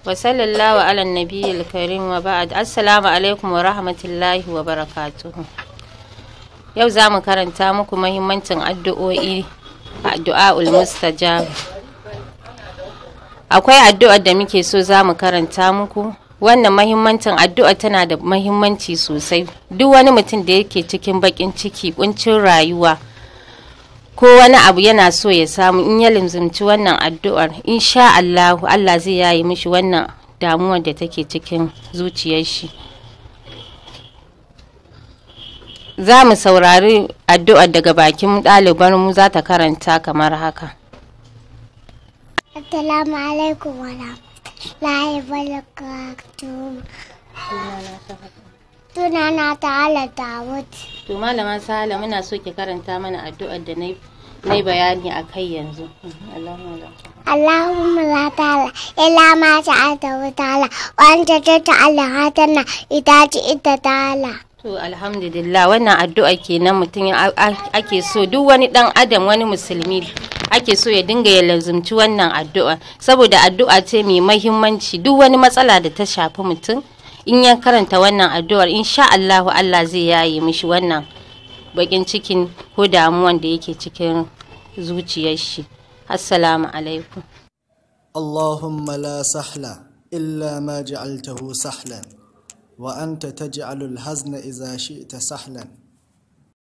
wa sallallahu ala nabiyil karim wa ba'ad assalamu alaikum wa rahmatullahi wa barakatuhu yau za mu karanta muku mahimmancin addu'o'i addu'a'ul mustajab akwai addu'ar da muke so za mu karanta muku wannan mahimmancin addu'a tana da mahimmanci sosai duk wani mutum da yake cikin bakin ciki kuncin rayuwa ko wani abu yana so ya samu in ya limzumci wannan addu'ar insha Allah Allah zai yayi mishi wannan damuwar da take cikin zuciyar shi za mu saurari addu'ar daga bakin ɗalibar mu za ta karanta kamar haka Assalamu alaikum wa rahmatullahi wa barakatuh. Sunana Ta'ala Dawud. to malama sala muna so ki karanta mana addu'ar da na yi bayani a kai yanzu Allahumma la- Allahumma la ta'ala illa ma ja'altahu ta'ala wa anta taj'al hatana idza ita ta'ala. To alhamdulillah wannan addu'a kenan mutum ya- a- ake so duk wani dan adam wani musulmi ake so ya dinga ya lazumci wannan addu'a saboda addu'a ce mai mahimmanci duk wani matsala da ta shafi mutum in ya karanta wannan addu'ar insha Allahu Allah zai yaye mishi wannan bakin cikin ko damuwan da yake cikin zuciyar shi assalamu alaikum اللهم لا سهل إلا ما جعلته سهلا وأنت تجعل الحزن إذا شئت سهلا